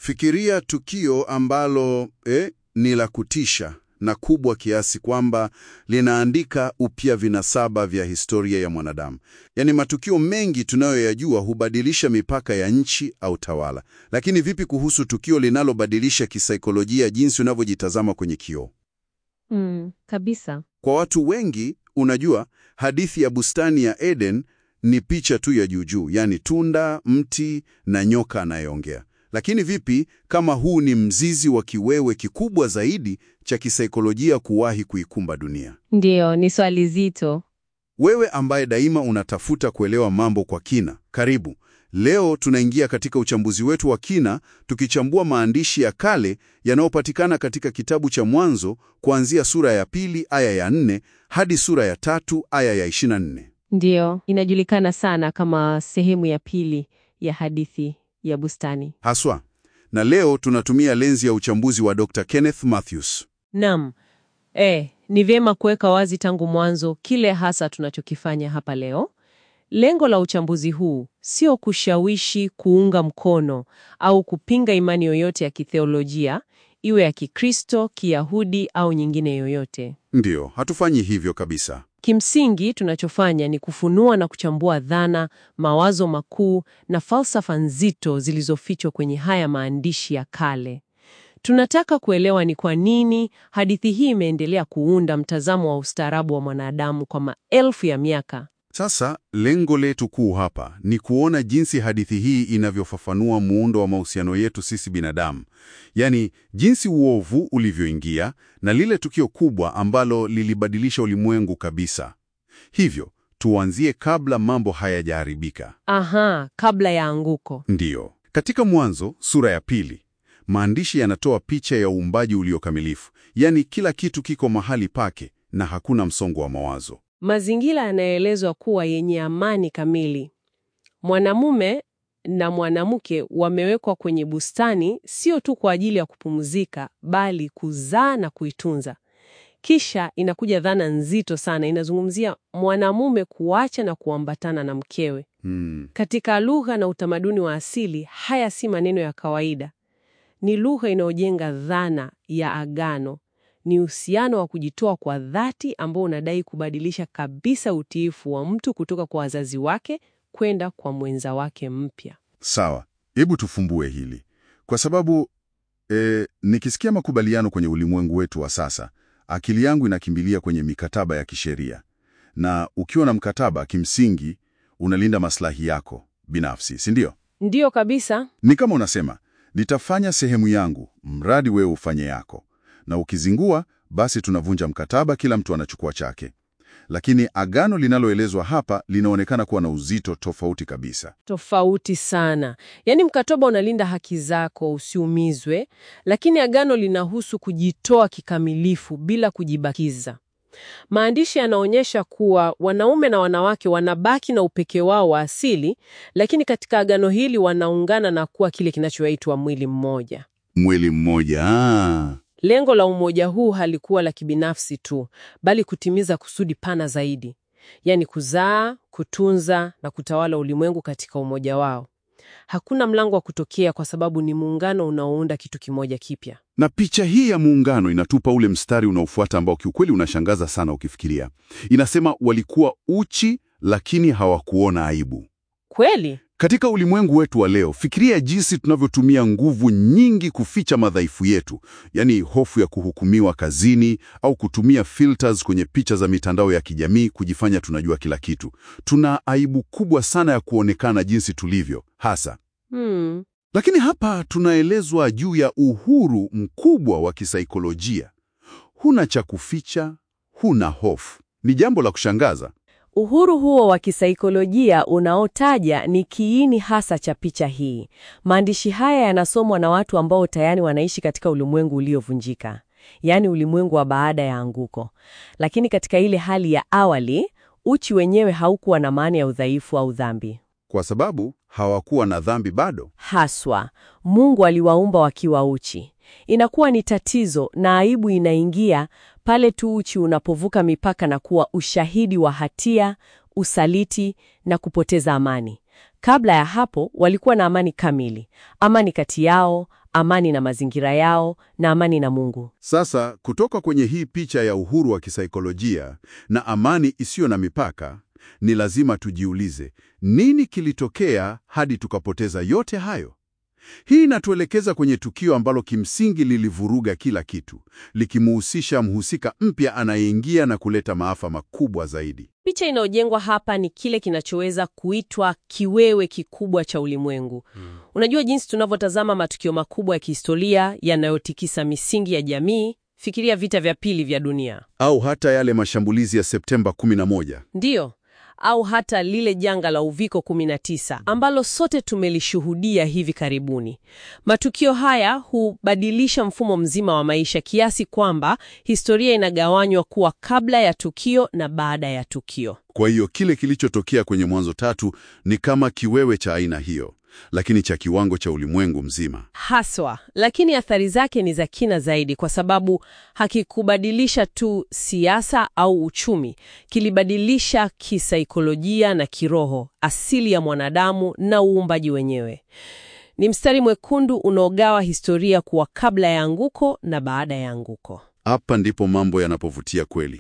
Fikiria tukio ambalo eh, ni la kutisha na kubwa kiasi kwamba linaandika upya vinasaba vya historia ya mwanadamu. Yaani, matukio mengi tunayoyajua hubadilisha mipaka ya nchi au tawala, lakini vipi kuhusu tukio linalobadilisha kisaikolojia jinsi unavyojitazama kwenye kioo? Mm, kabisa. Kwa watu wengi, unajua, hadithi ya bustani ya Eden ni picha tu ya juujuu, yaani tunda, mti na nyoka anayeongea. Lakini vipi kama huu ni mzizi wa kiwewe kikubwa zaidi cha kisaikolojia kuwahi kuikumba dunia? Ndiyo, ni swali zito. Wewe ambaye daima unatafuta kuelewa mambo kwa kina, karibu. Leo tunaingia katika uchambuzi wetu wa kina, tukichambua maandishi ya kale yanayopatikana katika kitabu cha Mwanzo kuanzia sura ya pili aya ya nne hadi sura ya tatu aya ya 24. Ndiyo, inajulikana sana kama sehemu ya pili ya hadithi ya bustani. Haswa. Na leo tunatumia lenzi ya uchambuzi wa Dr. Kenneth Mathews. Naam. Eh, ni vyema kuweka wazi tangu mwanzo kile hasa tunachokifanya hapa leo. Lengo la uchambuzi huu sio kushawishi, kuunga mkono au kupinga imani yoyote ya kitheolojia, iwe ya Kikristo, Kiyahudi au nyingine yoyote. Ndiyo, hatufanyi hivyo kabisa. Kimsingi tunachofanya ni kufunua na kuchambua dhana, mawazo makuu na falsafa nzito zilizofichwa kwenye haya maandishi ya kale. Tunataka kuelewa ni kwa nini hadithi hii imeendelea kuunda mtazamo wa ustaarabu wa mwanadamu kwa maelfu ya miaka. Sasa lengo letu kuu hapa ni kuona jinsi hadithi hii inavyofafanua muundo wa mahusiano yetu sisi binadamu, yaani jinsi uovu ulivyoingia na lile tukio kubwa ambalo lilibadilisha ulimwengu kabisa. Hivyo tuanzie kabla mambo hayajaharibika. Aha, kabla ya anguko. Ndiyo, katika Mwanzo sura ya pili maandishi yanatoa picha ya uumbaji uliokamilifu, yaani kila kitu kiko mahali pake na hakuna msongo wa mawazo. Mazingira yanaelezwa kuwa yenye amani kamili. Mwanamume na mwanamke wamewekwa kwenye bustani sio tu kwa ajili ya kupumzika, bali kuzaa na kuitunza. Kisha inakuja dhana nzito sana, inazungumzia mwanamume kuacha na kuambatana na mkewe. Hmm. Katika lugha na utamaduni wa asili, haya si maneno ya kawaida. Ni lugha inayojenga dhana ya agano. Ni uhusiano wa kujitoa kwa dhati ambao unadai kubadilisha kabisa utiifu wa mtu kutoka kwa wazazi wake kwenda kwa mwenza wake mpya. Sawa, hebu tufumbue hili kwa sababu e, nikisikia makubaliano kwenye ulimwengu wetu wa sasa, akili yangu inakimbilia kwenye mikataba ya kisheria, na ukiwa na mkataba, kimsingi unalinda maslahi yako binafsi, si ndio? Ndiyo kabisa. Ni kama unasema nitafanya sehemu yangu, mradi wewe ufanye yako, na ukizingua, basi tunavunja mkataba, kila mtu anachukua chake. Lakini agano linaloelezwa hapa linaonekana kuwa na uzito tofauti kabisa. Tofauti sana. Yaani mkataba unalinda haki zako usiumizwe, lakini agano linahusu kujitoa kikamilifu bila kujibakiza. Maandishi yanaonyesha kuwa wanaume na wanawake wanabaki na upekee wao wa asili, lakini katika agano hili wanaungana na kuwa kile kinachoitwa mwili mmoja. Mwili mmoja. Ah. Lengo la umoja huu halikuwa la kibinafsi tu, bali kutimiza kusudi pana zaidi, yaani kuzaa, kutunza na kutawala ulimwengu katika umoja wao. Hakuna mlango wa kutokea kwa sababu ni muungano unaounda kitu kimoja kipya. Na picha hii ya muungano inatupa ule mstari unaofuata ambao kiukweli unashangaza sana ukifikiria. Inasema walikuwa uchi lakini hawakuona aibu. Kweli? Katika ulimwengu wetu wa leo, fikiria jinsi tunavyotumia nguvu nyingi kuficha madhaifu yetu, yaani hofu ya kuhukumiwa kazini au kutumia filters kwenye picha za mitandao ya kijamii kujifanya tunajua kila kitu. Tuna aibu kubwa sana ya kuonekana jinsi tulivyo hasa. Hmm. Lakini hapa tunaelezwa juu ya uhuru mkubwa wa kisaikolojia. Huna cha kuficha, huna hofu. Ni jambo la kushangaza. Uhuru huo wa kisaikolojia unaotaja ni kiini hasa cha picha hii. Maandishi haya yanasomwa na watu ambao tayari wanaishi katika ulimwengu uliovunjika, yaani ulimwengu wa baada ya anguko. Lakini katika ile hali ya awali, uchi wenyewe haukuwa na maana ya udhaifu au dhambi. Kwa sababu hawakuwa na dhambi bado. Haswa, Mungu aliwaumba wakiwa uchi. Inakuwa ni tatizo na aibu inaingia pale tu uchi unapovuka mipaka na kuwa ushahidi wa hatia, usaliti na kupoteza amani. Kabla ya hapo walikuwa na amani kamili, amani kati yao, amani na mazingira yao na amani na Mungu. Sasa kutoka kwenye hii picha ya uhuru wa kisaikolojia na amani isiyo na mipaka, ni lazima tujiulize, nini kilitokea hadi tukapoteza yote hayo? Hii inatuelekeza kwenye tukio ambalo kimsingi lilivuruga kila kitu, likimuhusisha mhusika mpya anayeingia na kuleta maafa makubwa zaidi. Picha inayojengwa hapa ni kile kinachoweza kuitwa kiwewe kikubwa cha ulimwengu. Unajua jinsi tunavyotazama matukio makubwa ya kihistoria yanayotikisa misingi ya jamii. Fikiria vita vya pili vya dunia, Au hata yale mashambulizi ya Septemba 11. ndiyo, au hata lile janga la uviko 19 ambalo sote tumelishuhudia hivi karibuni. Matukio haya hubadilisha mfumo mzima wa maisha kiasi kwamba historia inagawanywa kuwa kabla ya tukio na baada ya tukio. Kwa hiyo kile kilichotokea kwenye Mwanzo tatu ni kama kiwewe cha aina hiyo, lakini cha kiwango cha ulimwengu mzima. Haswa, lakini athari zake ni za kina zaidi, kwa sababu hakikubadilisha tu siasa au uchumi, kilibadilisha kisaikolojia na kiroho, asili ya mwanadamu na uumbaji wenyewe. Ni mstari mwekundu unaogawa historia kuwa kabla ya anguko na baada ya anguko. Hapa ndipo mambo yanapovutia kweli,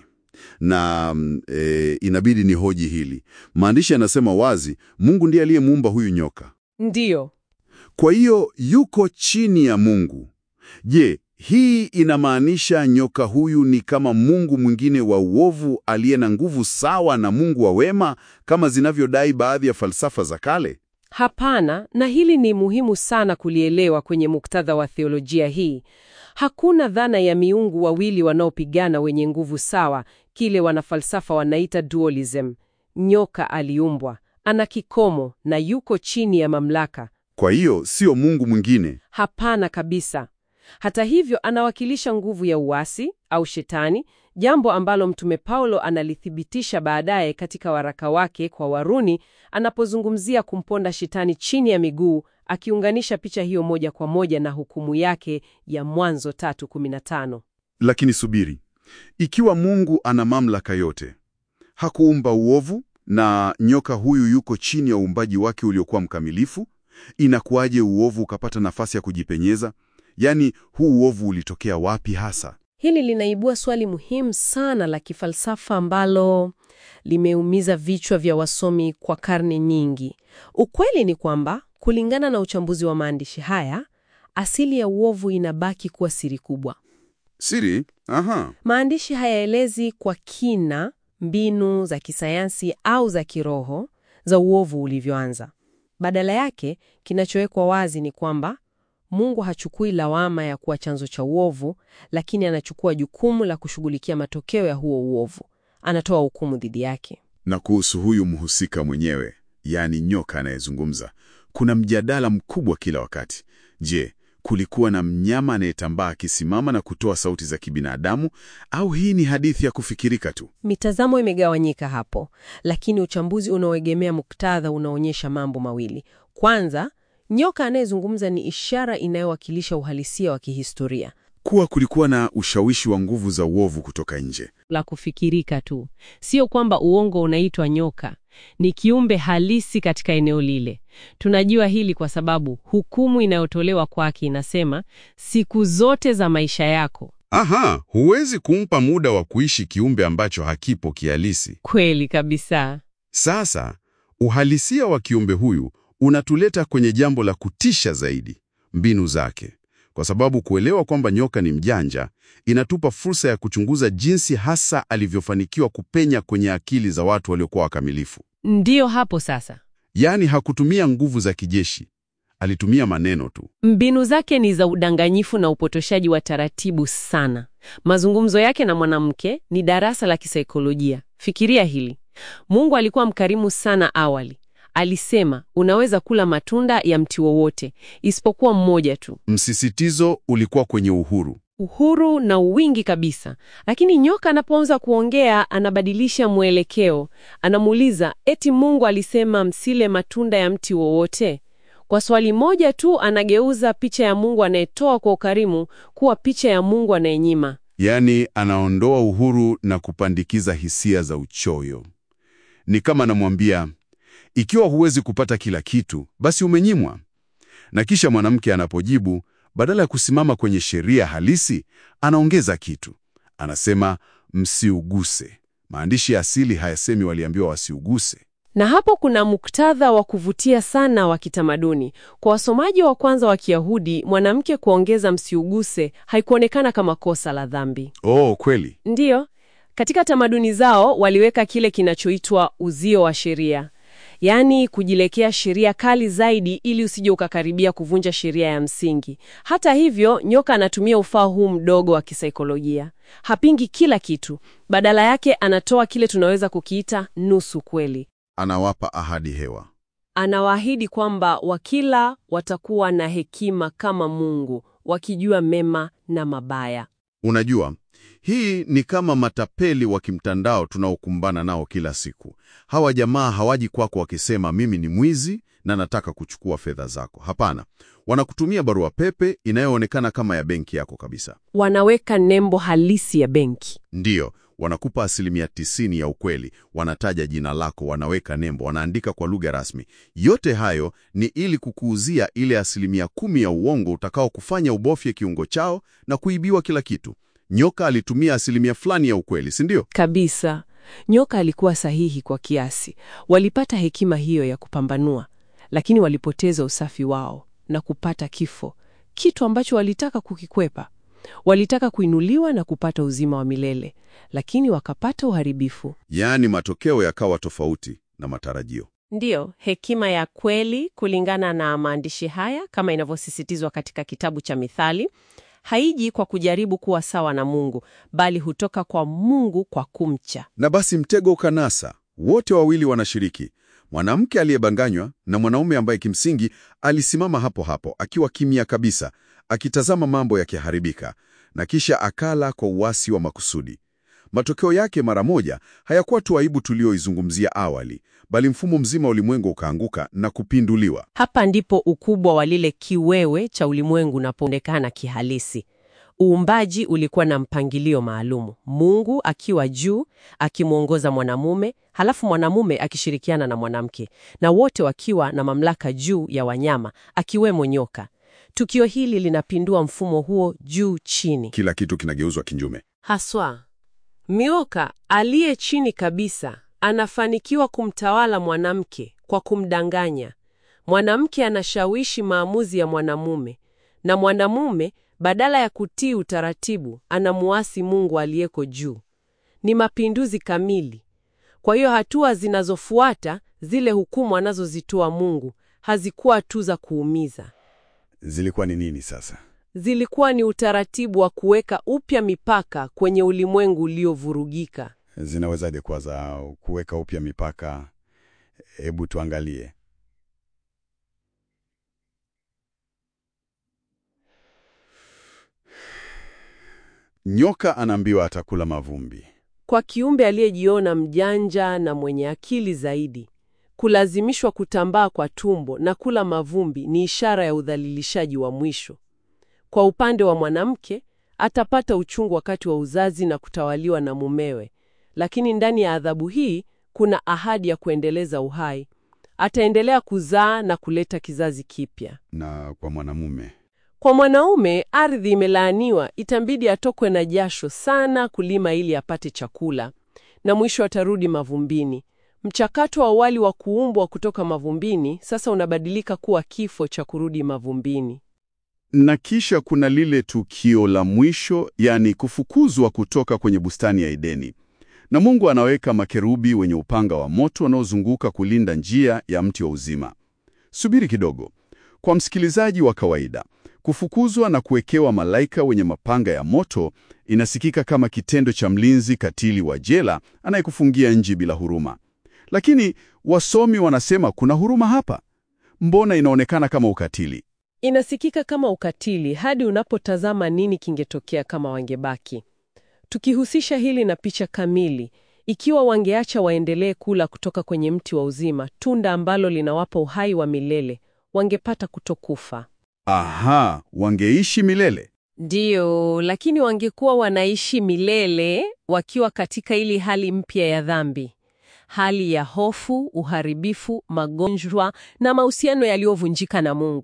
na mm, e, inabidi ni hoji hili. Maandishi yanasema wazi, Mungu ndiye aliyemuumba huyu nyoka, Ndiyo, kwa hiyo yuko chini ya Mungu. Je, hii inamaanisha nyoka huyu ni kama mungu mwingine wa uovu aliye na nguvu sawa na Mungu wa wema kama zinavyodai baadhi ya falsafa za kale? hapana. Na hili ni muhimu sana kulielewa kwenye muktadha wa theolojia hii. Hakuna dhana ya miungu wawili wanaopigana wenye nguvu sawa, kile wanafalsafa wanaita dualism. Nyoka aliumbwa, ana kikomo na yuko chini ya mamlaka. Kwa hiyo sio mungu mwingine. Hapana kabisa. Hata hivyo, anawakilisha nguvu ya uasi au shetani, jambo ambalo Mtume Paulo analithibitisha baadaye katika waraka wake kwa Warumi anapozungumzia kumponda shetani chini ya miguu, akiunganisha picha hiyo moja kwa moja na hukumu yake ya Mwanzo 3:15. Lakini subiri, ikiwa Mungu ana mamlaka yote, hakuumba uovu na nyoka huyu yuko chini ya uumbaji wake uliokuwa mkamilifu, inakuwaje uovu ukapata nafasi ya kujipenyeza? Yaani, huu uovu ulitokea wapi hasa? Hili linaibua swali muhimu sana la kifalsafa ambalo limeumiza vichwa vya wasomi kwa karne nyingi. Ukweli ni kwamba kulingana na uchambuzi wa maandishi haya, asili ya uovu inabaki kuwa siri kubwa. Siri? Aha. Maandishi hayaelezi kwa kina mbinu za kisayansi au za kiroho za uovu ulivyoanza. Badala yake, kinachowekwa wazi ni kwamba Mungu hachukui lawama ya kuwa chanzo cha uovu, lakini anachukua jukumu la kushughulikia matokeo ya huo uovu. Anatoa hukumu dhidi yake. Na kuhusu huyu mhusika mwenyewe, yaani nyoka anayezungumza, kuna mjadala mkubwa kila wakati. Je, kulikuwa na mnyama anayetambaa akisimama na kutoa sauti za kibinadamu, au hii ni hadithi ya kufikirika tu? Mitazamo imegawanyika hapo, lakini uchambuzi unaoegemea muktadha unaonyesha mambo mawili. Kwanza, nyoka anayezungumza ni ishara inayowakilisha uhalisia wa kihistoria Kuwa kulikuwa na ushawishi wa nguvu za uovu kutoka nje. la kufikirika tu, sio kwamba uongo unaitwa nyoka. Ni kiumbe halisi katika eneo lile. Tunajua hili kwa sababu hukumu inayotolewa kwake inasema siku zote za maisha yako. Aha, huwezi kumpa muda wa kuishi kiumbe ambacho hakipo kihalisi. Kweli kabisa. Sasa, uhalisia wa kiumbe huyu unatuleta kwenye jambo la kutisha zaidi, mbinu zake. Kwa sababu kuelewa kwamba nyoka ni mjanja inatupa fursa ya kuchunguza jinsi hasa alivyofanikiwa kupenya kwenye akili za watu waliokuwa wakamilifu. Ndiyo hapo sasa. Yaani hakutumia nguvu za kijeshi, alitumia maneno tu. Mbinu zake ni za udanganyifu na upotoshaji wa taratibu sana. Mazungumzo yake na mwanamke ni darasa la kisaikolojia. Fikiria hili. Mungu alikuwa mkarimu sana awali. Alisema, unaweza kula matunda ya mti wowote isipokuwa mmoja tu. Msisitizo ulikuwa kwenye uhuru. Uhuru na uwingi kabisa. Lakini nyoka anapoanza kuongea, anabadilisha mwelekeo. Anamuuliza, eti Mungu alisema msile matunda ya mti wowote? Kwa swali moja tu anageuza picha ya Mungu anayetoa kwa ukarimu kuwa picha ya Mungu anayenyima. Yaani anaondoa uhuru na kupandikiza hisia za uchoyo. Ni kama anamwambia, ikiwa huwezi kupata kila kitu, basi umenyimwa. Na kisha mwanamke anapojibu, badala ya kusimama kwenye sheria halisi, anaongeza kitu. Anasema msiuguse. Maandishi ya asili hayasemi waliambiwa wasiuguse. Na hapo kuna muktadha wa kuvutia sana wa kitamaduni. Kwa wasomaji wa kwanza wa Kiyahudi, mwanamke kuongeza msiuguse haikuonekana kama kosa la dhambi. Oh, kweli. Ndiyo, katika tamaduni zao waliweka kile kinachoitwa uzio wa sheria, yaani kujilekea sheria kali zaidi ili usije ukakaribia kuvunja sheria ya msingi. Hata hivyo, nyoka anatumia ufaa huu mdogo wa kisaikolojia. Hapingi kila kitu, badala yake anatoa kile tunaweza kukiita nusu kweli. Anawapa ahadi hewa. Anawaahidi kwamba wakila watakuwa na hekima kama Mungu, wakijua mema na mabaya. Unajua, hii ni kama matapeli wa kimtandao tunaokumbana nao kila siku. Hawa jamaa hawaji kwako wakisema mimi ni mwizi na nataka kuchukua fedha zako. Hapana, wanakutumia barua pepe inayoonekana kama ya benki yako kabisa. Wanaweka nembo halisi ya benki. Ndiyo, wanakupa asilimia tisini ya ukweli, wanataja jina lako, wanaweka nembo, wanaandika kwa lugha rasmi. Yote hayo ni ili kukuuzia ile asilimia kumi ya uongo utakao kufanya ubofye kiungo chao na kuibiwa kila kitu. Nyoka alitumia asilimia fulani ya ukweli, si ndio? Kabisa. Nyoka alikuwa sahihi kwa kiasi. Walipata hekima hiyo ya kupambanua, lakini walipoteza usafi wao na kupata kifo, kitu ambacho walitaka kukikwepa. Walitaka kuinuliwa na kupata uzima wa milele, lakini wakapata uharibifu. Yaani matokeo yakawa tofauti na matarajio. Ndiyo, hekima ya kweli kulingana na maandishi haya kama inavyosisitizwa katika kitabu cha Mithali, haiji kwa kujaribu kuwa sawa na Mungu, bali hutoka kwa Mungu kwa kumcha. Na basi mtego ukanasa. Wote wawili wanashiriki, mwanamke aliyebanganywa na mwanaume ambaye kimsingi alisimama hapo hapo akiwa kimya kabisa, akitazama mambo yakiharibika, na kisha akala kwa uasi wa makusudi. Matokeo yake mara moja hayakuwa tu aibu tulioizungumzia awali, bali mfumo mzima wa ulimwengu ukaanguka na kupinduliwa. Hapa ndipo ukubwa wa lile kiwewe cha ulimwengu unapoonekana kihalisi. Uumbaji ulikuwa na mpangilio maalumu, Mungu akiwa juu akimwongoza mwanamume, halafu mwanamume akishirikiana na mwanamke, na wote wakiwa na mamlaka juu ya wanyama, akiwemo nyoka. Tukio hili linapindua mfumo huo juu chini. Kila kitu kinageuzwa kinyume. Haswa Mioka aliye chini kabisa anafanikiwa kumtawala mwanamke kwa kumdanganya. Mwanamke anashawishi maamuzi ya mwanamume, na mwanamume badala ya kutii utaratibu anamuasi Mungu aliyeko juu. Ni mapinduzi kamili. Kwa hiyo hatua zinazofuata, zile hukumu anazozitoa Mungu, hazikuwa tu za kuumiza. Zilikuwa ni nini sasa? Zilikuwa ni utaratibu wa kuweka upya mipaka kwenye ulimwengu uliovurugika. Zinawezaje kuwa za kuweka upya mipaka? Hebu tuangalie. Nyoka anaambiwa atakula mavumbi. Kwa kiumbe aliyejiona mjanja na mwenye akili zaidi, kulazimishwa kutambaa kwa tumbo na kula mavumbi ni ishara ya udhalilishaji wa mwisho. Kwa upande wa mwanamke, atapata uchungu wakati wa uzazi na kutawaliwa na mumewe, lakini ndani ya adhabu hii kuna ahadi ya kuendeleza uhai. Ataendelea kuzaa na kuleta kizazi kipya. Na kwa mwanamume Kwa mwanaume, ardhi imelaaniwa, itambidi atokwe na jasho sana kulima ili apate chakula, na mwisho atarudi mavumbini. Mchakato wa awali wa kuumbwa kutoka mavumbini sasa unabadilika kuwa kifo cha kurudi mavumbini. na kisha kuna lile tukio la mwisho, yani kufukuzwa kutoka kwenye bustani ya Edeni. Na Mungu anaweka makerubi wenye upanga wa moto wanaozunguka kulinda njia ya mti wa uzima. Subiri kidogo. Kwa msikilizaji wa kawaida, kufukuzwa na kuwekewa malaika wenye mapanga ya moto inasikika kama kitendo cha mlinzi katili wa jela anayekufungia nje bila huruma. Lakini wasomi wanasema kuna huruma hapa. Mbona inaonekana kama ukatili? Inasikika kama ukatili hadi unapotazama nini kingetokea kama wangebaki. Tukihusisha hili na picha kamili, ikiwa wangeacha waendelee kula kutoka kwenye mti wa uzima, tunda ambalo linawapa uhai wa milele, wangepata kutokufa. Aha, wangeishi milele. Ndiyo, lakini wangekuwa wanaishi milele wakiwa katika ili hali mpya ya dhambi, hali ya hofu, uharibifu, magonjwa na mahusiano yaliyovunjika na Mungu.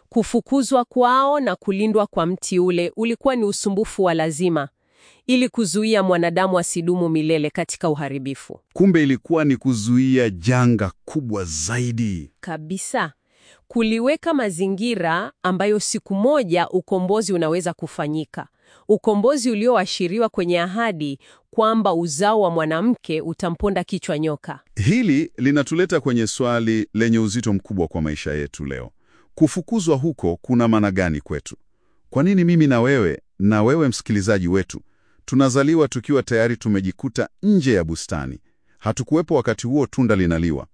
Kufukuzwa kwao na kulindwa kwa mti ule ulikuwa ni usumbufu wa lazima ili kuzuia mwanadamu asidumu milele katika uharibifu. Kumbe ilikuwa ni kuzuia janga kubwa zaidi. Kabisa. Kuliweka mazingira ambayo siku moja ukombozi unaweza kufanyika. Ukombozi ulioashiriwa kwenye ahadi kwamba uzao wa mwanamke utamponda kichwa nyoka. Hili linatuleta kwenye swali lenye uzito mkubwa kwa maisha yetu leo. Kufukuzwa huko kuna maana gani kwetu? Kwa nini mimi na wewe na wewe msikilizaji wetu tunazaliwa tukiwa tayari tumejikuta nje ya bustani? Hatukuwepo wakati huo tunda linaliwa.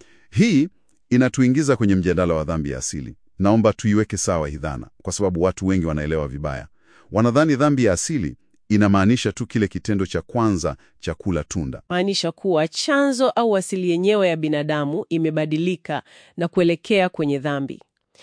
Hii inatuingiza kwenye mjadala wa dhambi ya asili. Naomba tuiweke sawa hii dhana, kwa sababu watu wengi wanaelewa vibaya. Wanadhani dhambi ya asili inamaanisha tu kile kitendo cha kwanza cha kula tunda. Maanisha kuwa chanzo au asili yenyewe ya binadamu imebadilika na kuelekea kwenye dhambi.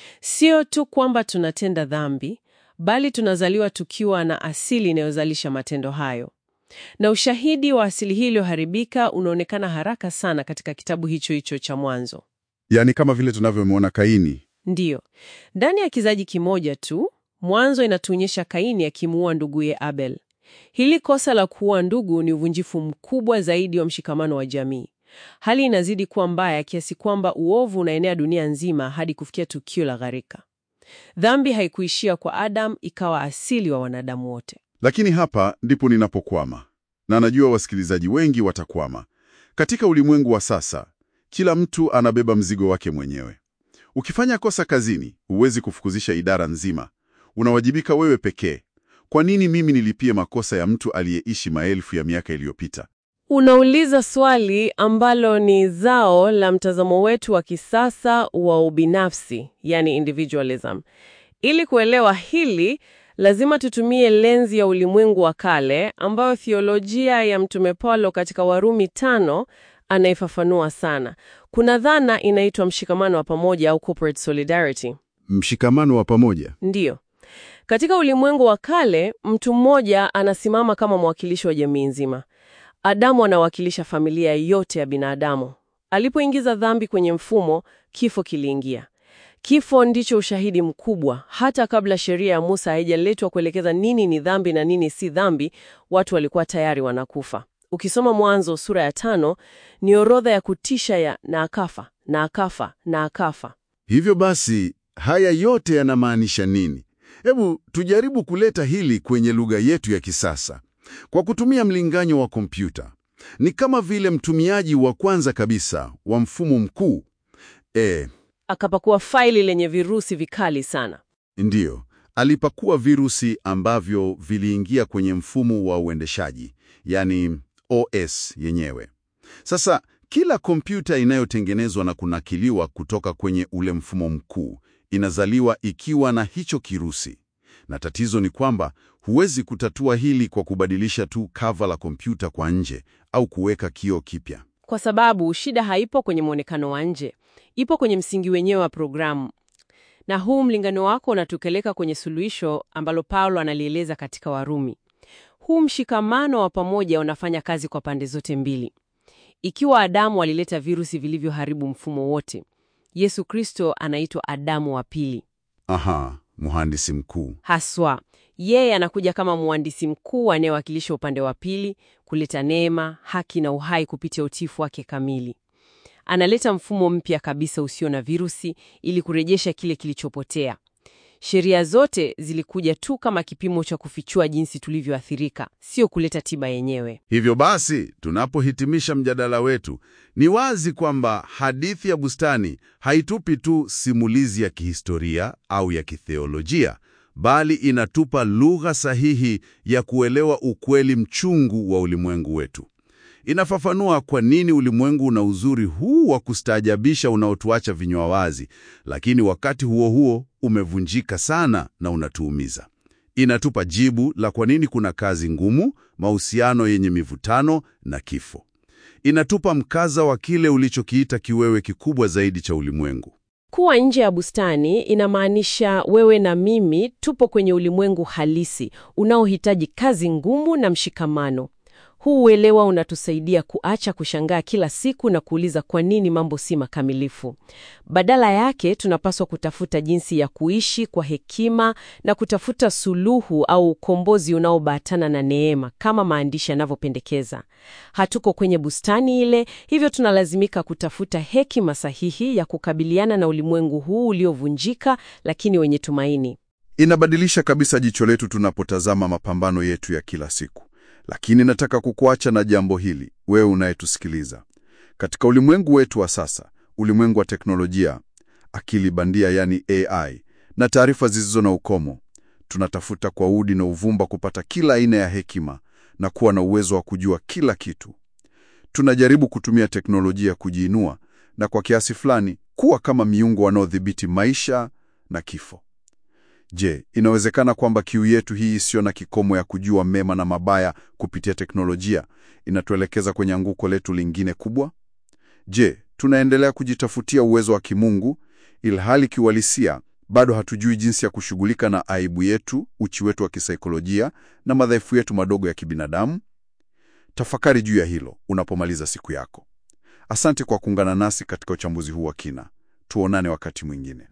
Sio tu kwamba tunatenda dhambi, bali tunazaliwa tukiwa na asili inayozalisha matendo hayo. Na ushahidi wa asili hii iliyoharibika unaonekana haraka sana katika kitabu hicho hicho cha Mwanzo. Yaani kama vile tunavyomwona Kaini. Ndiyo, ndani ya kizazi kimoja tu, Mwanzo inatuonyesha Kaini akimuua nduguye Abel. Hili kosa la kuua ndugu ni uvunjifu mkubwa zaidi wa mshikamano wa jamii. Hali inazidi kuwa mbaya kiasi kwamba uovu unaenea dunia nzima hadi kufikia tukio la gharika. Dhambi haikuishia kwa Adam, ikawa asili wa wanadamu wote. Lakini hapa ndipo ninapokwama, na najua wasikilizaji wengi watakwama. Katika ulimwengu wa sasa, kila mtu anabeba mzigo wake mwenyewe. Ukifanya kosa kazini, huwezi kufukuzisha idara nzima, unawajibika wewe pekee. Kwa nini mimi nilipie makosa ya mtu aliyeishi maelfu ya miaka iliyopita? Unauliza swali ambalo ni zao la mtazamo wetu wa kisasa wa ubinafsi, yani individualism. Ili kuelewa hili, lazima tutumie lenzi ya ulimwengu wa kale ambayo thiolojia ya Mtume Paulo katika Warumi tano anaifafanua sana. Kuna dhana inaitwa mshikamano wa pamoja au corporate solidarity. Mshikamano wa pamoja. Ndiyo. Katika ulimwengu wa kale, mtu mmoja anasimama kama mwakilishi wa jamii nzima. Adamu anawakilisha familia yote ya binadamu. Alipoingiza dhambi kwenye mfumo, kifo kiliingia. Kifo ndicho ushahidi mkubwa. Hata kabla sheria ya Musa haijaletwa kuelekeza nini ni dhambi na nini si dhambi, watu walikuwa tayari wanakufa. Ukisoma Mwanzo sura ya tano, ni orodha ya kutisha ya na akafa na akafa na akafa. Hivyo basi, haya yote yanamaanisha nini? Hebu tujaribu kuleta hili kwenye lugha yetu ya kisasa kwa kutumia mlinganyo wa kompyuta. Ni kama vile mtumiaji wa kwanza kabisa wa mfumo mkuu e, Akapakua faili lenye virusi vikali sana. ndiyo alipakua virusi ambavyo viliingia kwenye mfumo wa uendeshaji, yani OS yenyewe. Sasa kila kompyuta inayotengenezwa na kunakiliwa kutoka kwenye ule mfumo mkuu inazaliwa ikiwa na hicho kirusi, na tatizo ni kwamba huwezi kutatua hili kwa kubadilisha tu kava la kompyuta kwa nje au kuweka kioo kipya. Kwa sababu shida haipo kwenye mwonekano wa nje, ipo kwenye msingi wenyewe wa programu. Na huu mlingano wako unatupeleka kwenye suluhisho ambalo Paulo analieleza katika Warumi. Huu mshikamano wa pamoja unafanya kazi kwa pande zote mbili. Ikiwa Adamu alileta virusi vilivyoharibu mfumo wote, Yesu Kristo anaitwa Adamu wa pili. Aha, mhandisi mkuu. Haswa yeye anakuja kama mhandisi mkuu anayewakilisha upande wa pili, kuleta neema, haki na uhai kupitia utiifu wake kamili. Analeta mfumo mpya kabisa usio na virusi ili kurejesha kile kilichopotea. Sheria zote zilikuja tu kama kipimo cha kufichua jinsi tulivyoathirika, sio kuleta tiba yenyewe. Hivyo basi, tunapohitimisha mjadala wetu, ni wazi kwamba hadithi ya bustani haitupi tu simulizi ya kihistoria au ya kitheolojia, bali inatupa lugha sahihi ya kuelewa ukweli mchungu wa ulimwengu wetu. Inafafanua kwa nini ulimwengu una uzuri huu wa kustaajabisha unaotuacha vinywa wazi, lakini wakati huo huo umevunjika sana na unatuumiza. Inatupa jibu la kwa nini kuna kazi ngumu, mahusiano yenye mivutano na kifo. Inatupa mkaza wa kile ulichokiita kiwewe kikubwa zaidi cha ulimwengu. Kuwa nje ya bustani inamaanisha wewe na mimi tupo kwenye ulimwengu halisi unaohitaji kazi ngumu na mshikamano. Huu uelewa unatusaidia kuacha kushangaa kila siku na kuuliza kwa nini mambo si makamilifu. Badala yake, tunapaswa kutafuta jinsi ya kuishi kwa hekima na kutafuta suluhu au ukombozi unaobatana na neema kama maandishi yanavyopendekeza. Hatuko kwenye bustani ile, hivyo tunalazimika kutafuta hekima sahihi ya kukabiliana na ulimwengu huu uliovunjika lakini wenye tumaini. Inabadilisha kabisa jicho letu tunapotazama mapambano yetu ya kila siku. Lakini nataka kukuacha na jambo hili, wewe unayetusikiliza. Katika ulimwengu wetu wa sasa, ulimwengu wa teknolojia, akili bandia yani AI, na taarifa zisizo na ukomo, tunatafuta kwa udi na uvumba kupata kila aina ya hekima na kuwa na uwezo wa kujua kila kitu. Tunajaribu kutumia teknolojia kujiinua na kwa kiasi fulani kuwa kama miungu wanaodhibiti maisha na kifo. Je, inawezekana kwamba kiu yetu hii isiyo na kikomo ya kujua mema na mabaya kupitia teknolojia inatuelekeza kwenye anguko letu lingine kubwa? Je, tunaendelea kujitafutia uwezo wa kimungu ilhali kiuhalisia bado hatujui jinsi ya kushughulika na aibu yetu, uchi wetu wa kisaikolojia na madhaifu yetu madogo ya kibinadamu? Tafakari juu ya hilo unapomaliza siku yako. Asante kwa kuungana nasi katika uchambuzi huu wa kina. Tuonane wakati mwingine.